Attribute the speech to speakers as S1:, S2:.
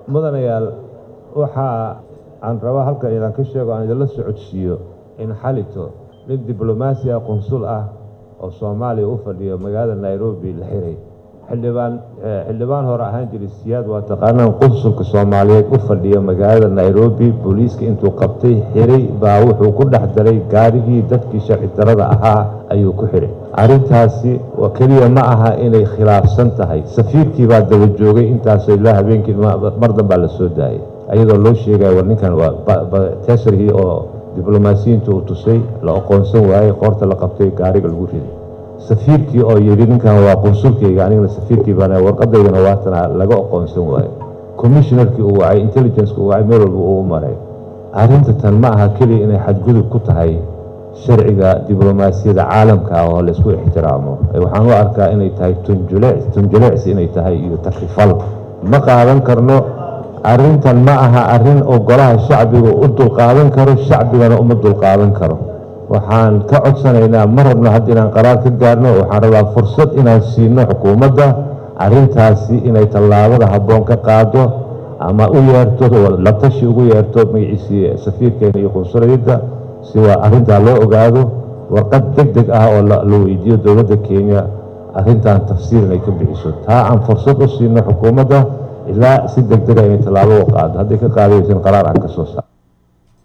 S1: mudanayaal waxaa aan rabaa halkan idaan ka sheego aan idinla socodsiiyo in xalito nin diblomaasi ah qunsul ah oo soomaaliya u fadhiyo magaalada nairobi la xiray xildhibaan xildhibaan hore ahaan jiray siyaad waa taqaanaan qunsulka soomaaliyeed u fadhiyo magaalada nairobi booliiska intuu qabtay xiray baa wuxuu ku dhex daray gaarigii dadkii sharci darada ahaa ayuu ku xiray arrintaasi keliya ma aha inay khilaafsan tahay safiirkii baa daba joogay intaasoo ilaa habeenkii mar danbaa la soo daayay ayadoo loo sheegaya war ninkan waa tesarhii oo diblomaasiyiinta uu tusay la aqoonsan waayey qoorta la qabtay gaariga lagu riday safiirkii oo yidhi ninkan waa qunsulkayga anigana safiirkii baan warqadaydana waatana laga aqoonsan waayo commissionarkii uu wacay intelligenceka uu wacay meel walba uu maray arrinta tan ma aha keliya inay xadgudub ku tahay sharciga diblomaasiyadda caalamka ah oo laysku ixtiraamo waxaan u arkaa inay tahay tunjuleecsi inay tahay iyo takrifal ma qaadan karno arrintan ma aha arrin oo golaha shacbiga u dulqaadan karo shacbigana uma dulqaadan karo waxaan ka codsanaynaa ma rabno hadda inaan qaraar ka gaarno waxaan rabaa fursad inaan siino xukuumadda arrintaasi inay tallaabada habboon ka qaado ama u yeerto la tashi ugu yeerto magaciisii safiirkeena iyo qunsulayadda si waa arrintaa loo ogaado warqad deg deg ah oo la weydiiyo dowladda kenya arrintan tafsiir inay ka bixiso taa aan fursad u siino xukuumadda ilaa si deg dega inay tallaabo u qaado hadday ka qaadaysan qaraar aan ka soo saar